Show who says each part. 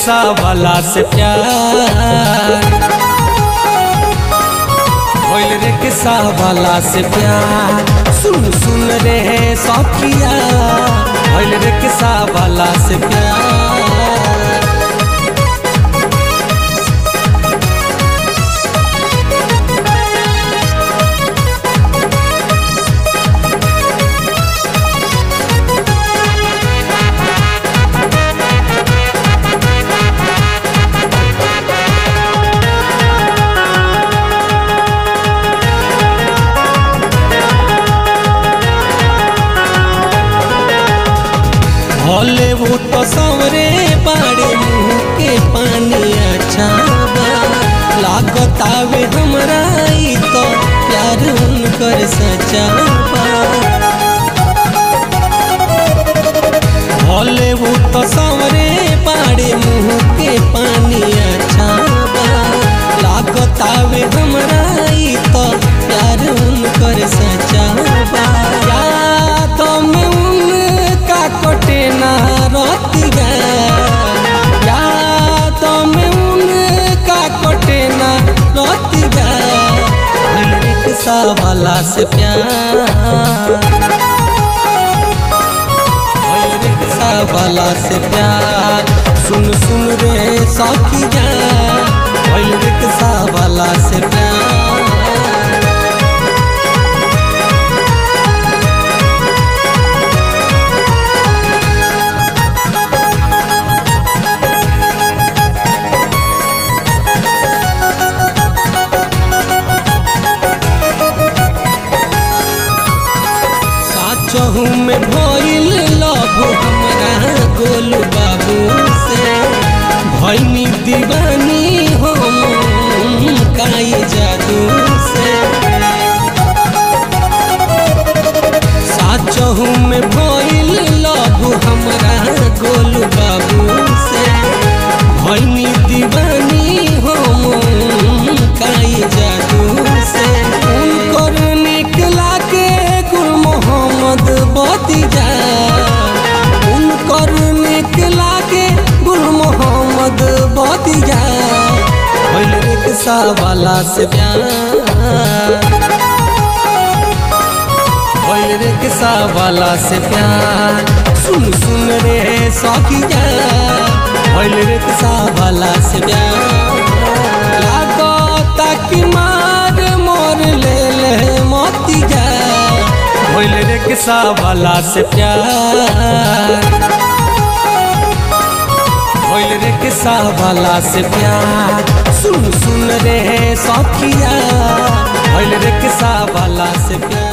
Speaker 1: rickshaw वाला से प्यार भइल रिक्शा वाला से प्यार सुन सुन रे सखिया भइल रिक्शा वाला से प्यार भले वो तो सवरे बाड़े मुँह के पानी अच्छा बा लागत आवे हमरा ई तो प्यार उनकर सच्चा बा भले वो तो सवरे बाड़े मुँह के पानी अच्छा बा लागत आवे हमरा ई तो प्यार उनकर सच्चा बा याद में उनका कटे ना रतिया याद में उनका कटे ना रतिया रिक्शा वाला से प्यार भइल रिक्शा वाला से प्यार सुन सुन रे सखिया भइल रिक्शा वाला से प्यार साचहू में भइल लव हमरा गोलू बाबू से भइनी दीवानी हम काई जादू से साचहू में भइल लव हमरा गोलू बाबू से भइनी दीवानी हम काई जादू से उनकर निकला के गुल मोहम्मद बतिजा उनकर निकला के गुल मोहम्मद बतिजा भइल रिक्शा वाला से प्यार भइल रिक्शा वाला से प्यार सुन सुन रे सखिया भइल रिक्शा वाला से प्यार लागता कि मार मोर ले ले मोतिया भइल रिक्शा वाला से प्यार भइल रिक्शा वाला से प्यार सुन सुन रे सखिया भइल रिक्शा वाला से प्यार